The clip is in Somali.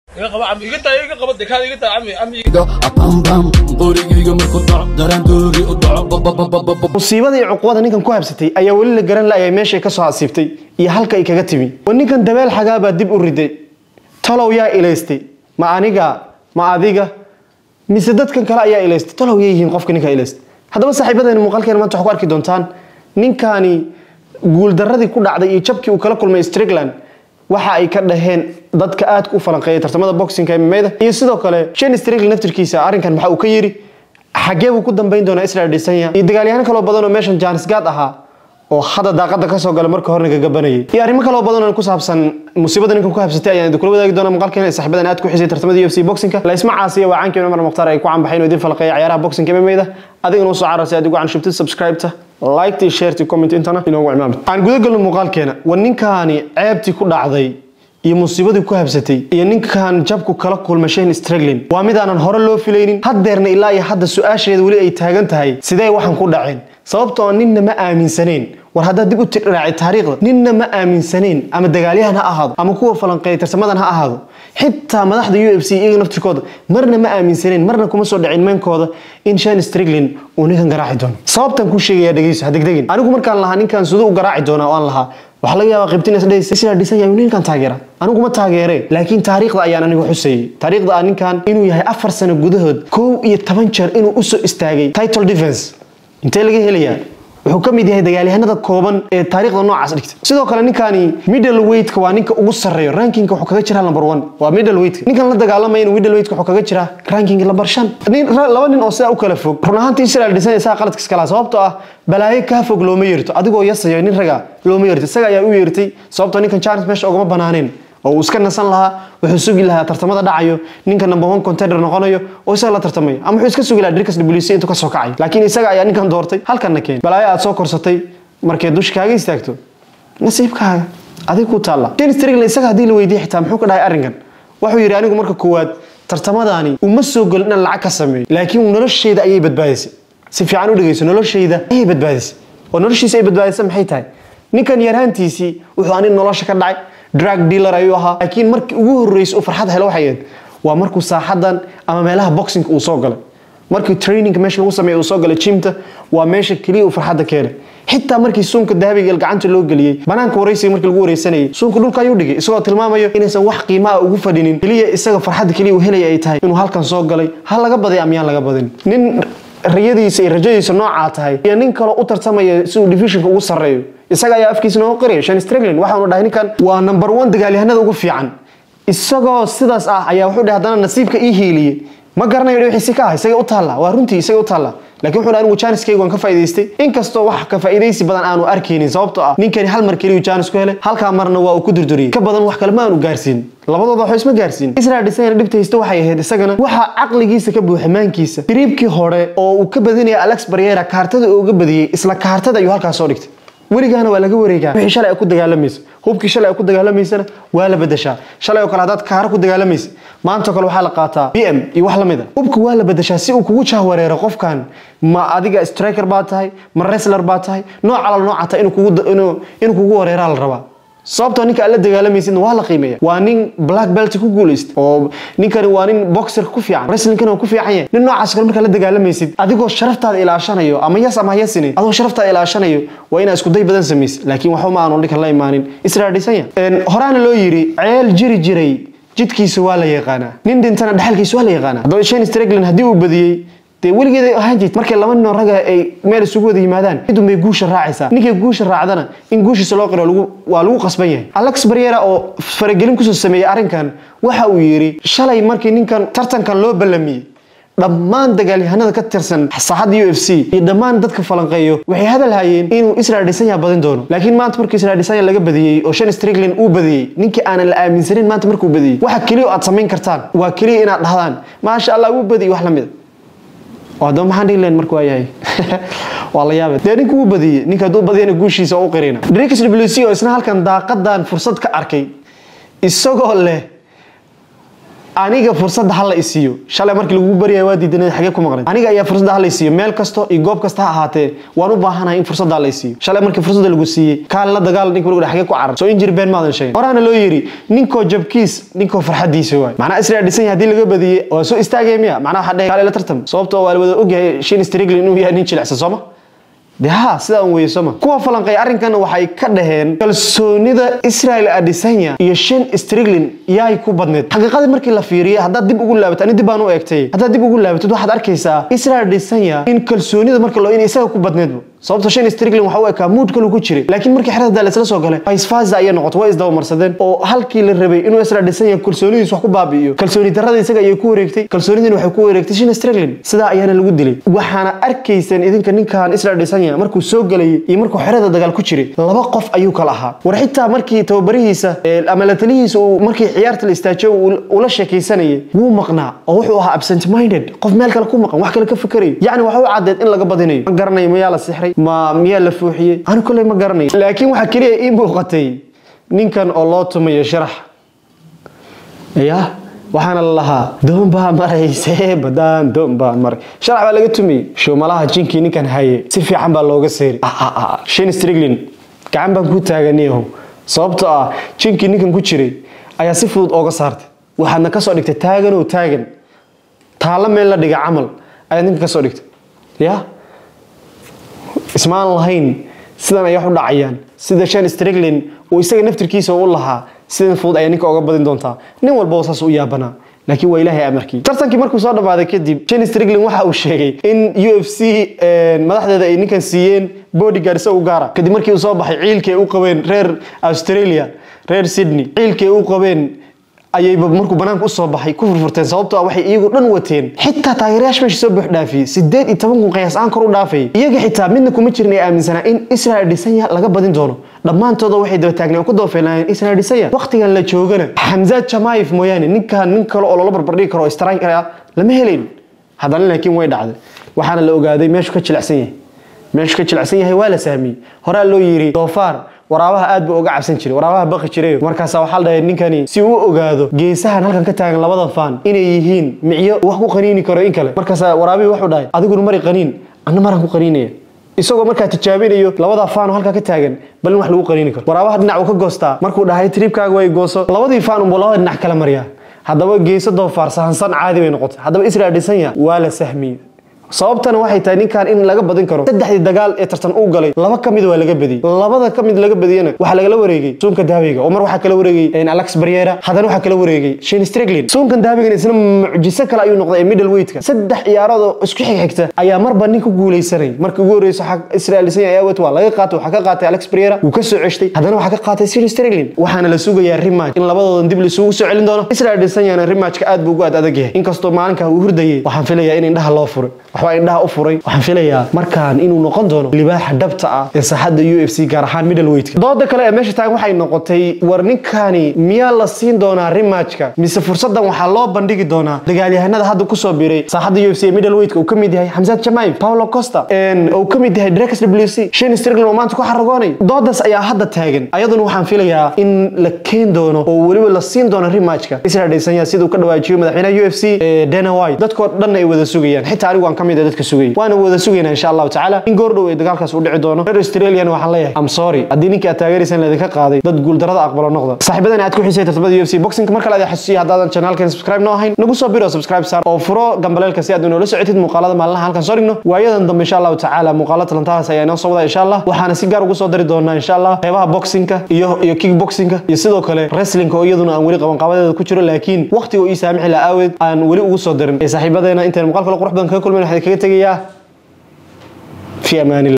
iga qaba cami iga taa iga qaba dekaan iga taa cami cami bambam qorigayga markuu dhaco daraandoori u dhaco musiibada iyo cuqubada ninkan ku habsatay ayaa weli la garan la'ayay meeshay ka soo hasiibtay iyo halka ay kaga timi wa ninkan dabeel xagaabaa dib u riday talow yaa ilaystay ma aniga ma adiga mise dadkan kale ayaa ilaystay talow yaa yihiin qofka ninka ilaystay haddaba saaxiibadeena muuqaalkeena maanta waxaa ku arki doontaan ninkani guuldaradii ku dhacday iyo jabkii uu kala kulmay strickland waxa ay ka dhaheen dadka aadka u falanqeeya tartamada boxingka MMA-da iyo sidoo kale Shane Strickland naftirkiisa arrinkan waxa uu ka yiri xagee buu ku dambeyn doonaa Israel Adesanya iyo dagaalyahan kale oo badan oo meeshan Janis Gad ahaa oo hadda daaqada ka soo galay marka horena gagabanayay iyo arrimo kale oo badan oo ku saabsan musiibada ninkan ku habsatay ayaan idin kula wadaagi doonaa muuqaalkeena ee saaxiibadan aad ku xisay tartamada UFC boxingka la isma caasiya waa caankii Umar Mukhtaar ay ku canbaxeen oo idin falqeeya ciyaaraha boxingka MMA-da adigana u soo cararsi aad ugu canshubtid subscribe-ta like iyo share iyo comment intana inoogu cimaamid aan guda galno muuqaalkeena waa ninkaani ceebtii ku dhacday iyo musiibadii ku habsatay iyo ninkan jabku kala kulma Shane Strickland waa mid aanan hore loo filaynin haddeerna ilaa iyo hadda su-aasheeda weli ay taagan tahay sidee waxan ku dhaceen sababtoo ah ninna ma aaminsaneen war haddaad dib u tiraaci taariikhda ninna ma aaminsaneen ama dagaalyahan ha ahaado ama kuwa falanqeeya tarsamadan ha ahaado xitaa madaxda u f c iyaga naftirkooda marna ma aaminsaneen marna kuma soo dhacin meenkooda in Shane Strickland uu ninkan garaaci doono sababtan ku sheegaya dhegeyso ha degdegin anigu markaan lahaa ninkan siduu u garaaci doonaa oo aan lahaa waxaa laga yaabaa qaybtin isdhaysa sida dhisan yahay ninkan taageera anigu ma taageere laakiin taariikhda ayaan anigu xusayay taariikhda ah ninkan inuu yahay afar sano gudahood kow iyo toban jeer inuu usoo istaagay title defense intee laga helayaa wuxuu ka mid yahay dagaalyahanada kooban ee taariikhda noocaas dhigta sidoo kale ninkani middle weightka waa ninka ugu sarreeyo rankingka wuxuu kaga jiraa number one waa middle weightka ninkan la dagaalamayana middle weightka wuxuu kaga jiraa ranking number shan nin laba nin oo sidaa u kala fog run ahaantii Israel dhisan isaa qaladka iskala sababtoo ah balaayo ka fog looma yeerto adigoo yasayo nin raga looma yeerto isaga ayaa u yeertay sababtoo ninkan chance meesha ugama banaaneen oo uu iska nasan lahaa wuxuu sugi lahaa tartamada dhacayo ninka number one contender noqonayo oo isaga la tartamayo ama wuxuu iska sugi lahaa Dricus WC intuu ka soo kacay laakiin isaga ayaa ninkan doortay halkanna keen balaayo aad soo korsatay markay dush kaaga istaagto nasiibkaaga adig ku taalla Shane Strickland isaga haddii la weydiiyay xitaa muxuu ka dhahay arrinkan wuxuu yidhi anigu marka koowaad tartamadaani uma soo gelin inaan lacag ka sameeyo laakiin noloshayda ayay badbaadisay si fiican u dhegeyso noloshayda ayay badbaadisay oo noloshiisa ay badbaadisay maxay tahay ninkan yarhaantiisii wuxuu anin nolosha ka dhacay drug dealer ayuu ahaa laakiin markii ugu horreysay uu farxad helo waxay ahayd waa markuu saaxadan ama meelaha boxing uu soo galay markii training meesha lagu sameeyo uu soo galay gymta waa meesha kaliya uu farxadda keenay xitaa markii suunka dahabiga gacanta loo geliyey banaanka wareysiga markii lagu wareysanayay suunka dhulka ayuu dhigay isagoo tilmaamayo inaysan wax qiimaa ugu fadhinin keliya isaga farxadda keliya uu helaya ay tahay inuu halkan soo galay ha laga baday ama yaan laga badin nin riyadiisa iyo rajadiisa noocaa tahay iyo nin kaloo u tartamaya si uu divisionka ugu sarreeyo isaga ayaa afkiisa noogu qiraya Shane Strickland waxaanu dhahay ninkan waa number one dagaalyahanada ugu fiican isagoo sidaas ah ayaa wuxuu dhahay haddana nasiibka ii hiiliyey ma garanayo wixiisi ka ah isaga u taalla waa runtii isaga u taalla laakiin wuxuu dhahay anigu jaaniskayga waan ka faa'iidaystay inkastoo wax ka faa'iidaysi badan aanu arkaynin sababtoo ah ninkani hal mar keliyu jaanis ku helay halkaa marna waa uu ku durduriyey ka badan wax kale ma aanu gaarsiin labadooda waxba isma gaarsiin Israel Adesanya dhibta haysta waxay ahayd isagana waxa caqligiisa ka buuxa maankiisa tiriibkii hore oo uu ka badinaya Alex Pereira kaartada uu uga badiyay isla kaartada ayuu halkaas soo dhigtay weligaana waa laga wareegaa wixii shalay ay ku dagaalamaysa hubkii shalay ay ku dagaalamaysana waa la bedeshaa shalay oo kale haddaad kaara ku dagaalamaysa maanta kale waxaa la qaataa bm iyo wax lamid a hubka waa la bedeshaa si uu kugu jahwareero qofkan ma adiga striker baa tahay ma wrestler baa tahay nooc alal nooca tahay inuu kugu inuu inuu kugu wareeraa la rabaa sababtoo ninka aad la dagaalamaysidna waa la qiimeeya waa nin black belt ku guulaysta oo ninkani waa nin boxer ku fiican wrestlingkana waa ku fiican yahay nin noocaas kale markaa la dagaalamaysid adigoo sharaftaada ilaashanayo ama yas ama yasini adoo sharaftaada ilaashanayo waa inaa isku day badan samaysid laakiin waxba ma aanu ninkan la imaanin Israel Adesanya horaana loo yiri ceel jiri jiray jidkiisa waa la yaqaanaa nin dhintana dhaxalkiisa waa la yaqaanaa haddaba Shane Strickland haddii uu badiyey dee weligeed ay ahaan jirtay markay laba nin oo raga ay meel isugu wada yimaadaan midun bay guusha raacaysaa ninkay guusha raacdana in guushiisa loo qiro lagu waa lagu qasban yahay Alex Pereira oo faragelin kusoo sameeyay arrinkan waxa uu yiri shalay markii ninkan tartankan loo ballamiyey dhammaan dagaalyahanada ka tirsan saaxadda UFC iyo dhammaan dadka falanqeeyo waxay hadal hayeen inuu Israel Adesanya badin doono laakiin maanta markii Israel Adesanya laga badiyay oo Shane Strickland uu badiyay ninkii aanan la aaminsanin maanta markuu badiyay waxa kaliya aad samayn kartaan waa kaliya inaad dhahdaan maasha Allah uu badiyay wax la mid waddo maxaan dhihi lahayn markuu yahay waa la yaabay dee ninka uu badiyey ninka hadduu badiyana guushiisa u qirina Dricus WC oo isna halkan daaqadan fursad ka arkay isagoo leh aniga fursadda hala isiiyo shalay markii lagugu baryaya waa diidanay xagee ku maqnayd aniga ayaa fursadda hala isiiyo meel kasto iyo goob kasta ha ahaatee waan u baahanahay in fursadda hala isiiyo shalay markii fursadda lagu siiyey kaan la dagaal ninka lagu xagee ku carar soo injir been maadan sheegin horaana loo yiri ninkoo jabkiis ninkoo farxadiisa waay macnaa israel dhisan yahay haddii laga badiyey waa soo istaagaya miya macnaa waxaa dhahay kaale la tartam sababtoo waa la wada ogyahay shin striglin inuu yahay nin jilicsan sooma de ha sidaa un weysoma kuwa falanqay arrinkan waxay ka dhaheen kalsoonida israel adesanya iyo shan striglin yaay ku badneed xaqiiqadii markii la fiiriyay haddaad dib ugu laabato ani dib baan u eegtay haddaad dib ugu laabatid waxaad arkaysaa israel adesanya in kalsoonida marka loo in isaga ku badneedba sababta shan striglin waxa u ekaa muud kalu ku jiray laakiin markii xerada daal isla soo galay faisfaza ayay noqotay way isdabamarsadeen oo halkii la rabay inuu israel adesanya kalsoonidiis wax ku baabi'iyo kalsooni darrada isaga ayay ku wareegtay kalsoonidina waxay ku wareegtay shan striglin sidaa ayaana lagu dilay waxaana arkayseen idinka ninkan israel adesanya markuu soo galayay iyo markuu xerada dagaal ku jiray laba qof ayuu kala ahaa war xitaa markii tababarihiisa ama la talihiisa uu markii ciyaarta la istaajiyo ula sheekaysanayay wuu maqnaa oo wuxuu ahaa absent minded qof meel kale ku maqan wax kale ka fikerayo yacni waxa u caddeed in laga badinayo ma garanayo mayaa la sixray ma miyaa la fuuxiyey anu kolley ma garanayo laakiin waxaa keliya ii muuqatay ninkan oo loo tumayo sharax ya waxaana la lahaa doon baa marayse badaan doon baa maray sharax baa laga tumiyey showmalaha jinkii ninkan haye si fiican baa looga seeri shan striglin gacan baan ku taaganiyaho sababtoo ah jinkii ninkan ku jiray ayaa si fudud ooga saartay waxaadna kasoo dhigtay taagan oo taagan taalla meel la dhiga camal ayaad ninkan kasoo dhigtay ya ismaan lahayn sidan ay wax u dhacayaan sida shan striglin uu isaga naftirkiisa u lahaa sidan fudud ayaa ninka oga badin doontaa nin walbaba saas u yaabanaa laakiin waa ilaahay amarkii tartankii markuu soo dhammaaday kadib jen striglin waxa uu sheegay in u f c madaxdeeda ay ninkan siiyeen bodyguard isaga u gaara kadib markii uu soo baxay ciilkii ay u qabeen reer australia reer sydney ciilkii ay u qabeen ayayba markuu banaanka usoo baxay ku furfurteen sababtoo ah waxay iyagu dhan wateen xitaa taageerayaasha meesha soo buux dhaafiyey sideed iyo toban kun qiyaas aan kor u dhaafayay iyaga xitaa midna kuma jirin ay aaminsanaa in israel adesanya laga badin doono dhammaantooda waxay daba taagneen ku dabafeelaayeen israel adesanya waqtigan la joogana xamzaad jamaayif mooyaane ninkan nin kale oo loola barbardhigi karo striker ah lama helayn haddana laakiin way dhacday waxaana la ogaaday meeshu ka jilicsan yahay meeshu ka jilicsan yahay waa la sahmiyey horaa loo yiri doofaar waraabaha aad buu uga cabsan jiray waraabaha baqi jiray markaasa waxaa la dhahay ninkani si uu ogaado geesahan halkan ka taagan labada faan inay yihiin micyo wax ku qaniini karo in kale markaasa waraabihii wuxuu dhahay adiguna mari qaniin anna maraan ku qaniinaya isagoo markaa tijaabinayo labada faan oo halkaa ka taagan bal in wax lagu qaniini karo waraabaha dhinac uu ka goostaa markuu dhahay tribkaaga way gooso labadii faan unbuu labada dhinac kala mariyaa haddaba geeso doofaar sahansan caadi bay noqotay haddaba israel adesanya waa la sahmiyey sababtana waxay tahay ninkan in laga badin karo saddexdii dagaal ee tartan uu galay laba ka mid waa laga badiyey labada ka mid laga badiyana waxaa lagala wareegay suunka dahabiga oo mar waxaa kala wareegay alex barriera haddana waxaa kala wareegay shin striglin suunkan dahabigana isna mucjiso kale ayuu noqday ee middle weightka saddex ciyaarood oo isku xigxigta ayaa marba nin ku guuleysanay markii ugu horreysa israel adesanya ayaa wet waa laga qaatay waxaa ka qaatay alex barriera wuu ka soo ceshtay haddana waxaa ka qaatay shin striglin waxaana la sugayaa rematch in labadoodan dib laisugu soo celin doono israel adesanyana rematchka aad buu ugu aad adag yahay inkastoo maalinkaa uu hurdayay waxaan filayaa in indhaha loo furay waxbaa indhaha u furay waxaan filayaa markaan inuu noqon doono libaaxa dhabta ah ee saaxadda u f c gaar ahaan middle weightka dooda kale ee meesha taagan waxay noqotay war ninkani miyaa la siin doonaa rematchka mise fursadan waxaa loo bandhigi doonaa dagaalyahanada hadda kusoo biray saaxadda u f c ee middle weightka uu ka mid yahay xamsaad jamaayib paulo costa uu ka mid yahay drex w c shan striglin oo maanta ku xaragoonay doodaas ayaa hadda taagan ayaduna waxaan filayaa in la keen doono oo weliba la siin doono rematchka israel adesanya siduu ka dhawaajiyo madaxweynaha u f c dana white dadkoo dhan ay wada sugayaan xitaa anigu aan ka mid ah dadka sugayay waana wada sugaynaa insha allahu tacaala in goordhow ay dagaalkaas u dhici doono reer australian waxaan leeyahay am sorry haddii ninkii aad taageeraysaan laydinka qaaday dad guuldarada aqbalo noqda saaxiibadan aad ku xisay tartamada u f c boxingka mar kale aad xasuusiya haddaadan channelkan subscribe noo ahayn nagu soo biro subscribe saar oo furo gambaleelka si aad inoola socotid muuqaalada maalinaha halkan soo dhigno waayadan dambe insha allahu tacaala muuqaalo talantahaas ayaa inoo soo wada insha allah waxaana si gaar ugu soo dari doonaa insha allah qeybaha boxingka iyo iyo kickboxingka iyo sidoo kale wrestlingka oo iyaduna aan weli qaban qaabadeeda ku jiro laakiin waqtiga ii saamixi la aaweed aan weli ugu soo darin ee saaxiibadeena intaan muuqaal kale qurux badan kaga kulmayn waxaan kaga tegayaa في امان الله